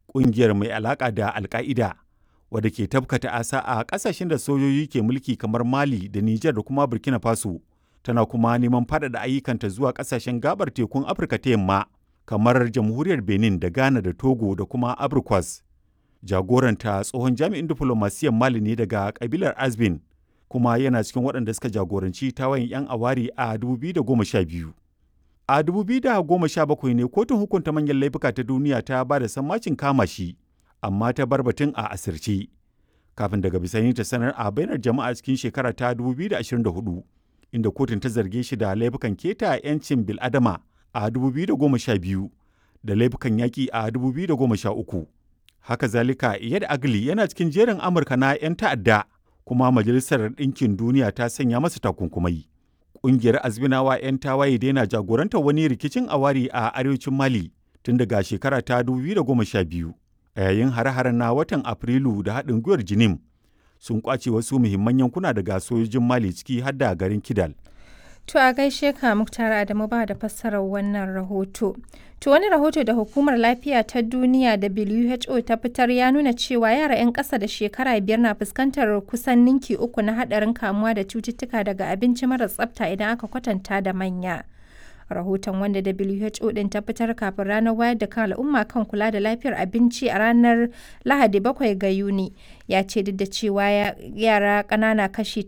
ƙungiyar mai alaƙa da alka'ida wadda ke tabkata asa a ƙasashen da sojoji ke mulki kamar mali da nijar da kuma burkina faso tana kuma neman faɗaɗa ayyukanta zuwa ƙasashen gabar tekun afirka ta yamma kamar jamhuriyar benin da ghana da togo da kuma abrikwas jagoranta tsohon jami'in diflomasiyyar mali ne daga kabilar azbin kuma yana cikin waɗanda suka jagoranci tawayin 'yan awari a 2012 a 2017 ne kotun hukunta manyan laifuka ta duniya ta ba da sammacin kama shi amma ta bar batun a asirce kafin daga bisani ta sanar a bainar jama'a cikin shekara ta 2024 inda kotun ta zarge shi da laifukan keta 'yancin bil'adama a 2012 da laifukan yaƙi a 2013 haka zalika iyad agli yana cikin jerin amurka na 'yan ta'adda kuma majalisar ɗinkin duniya ta sanya masa takunkumai ƙungiyar azminawa 'yan tawaye daina jagorantar wani rikicin awari a arewacin mali tun daga shekara ta 2012 a yayin hare-haren na watan afrilu da haɗin gwiwar jinim sun kwace wasu muhimman yankuna daga sojojin mali ciki har da garin kidal To a gaishe ka Muktar Adamu ba da fassarar wannan rahoto. To wani rahoto da Hukumar Lafiya ta Duniya WHO ta fitar ya nuna cewa yara 'yan ƙasa da shekara biyar na fuskantar kusan ninki uku na haɗarin kamuwa da cututtuka daga abinci mara tsafta idan aka kwatanta da manya. Rahoton wanda WHO ɗin ta fitar kafin ranar wayar da kan al'umma kan kula da lafiyar abinci a ranar Lahadi bakwai ga Yuni ya ce duk da cewa yara ƙanana kashi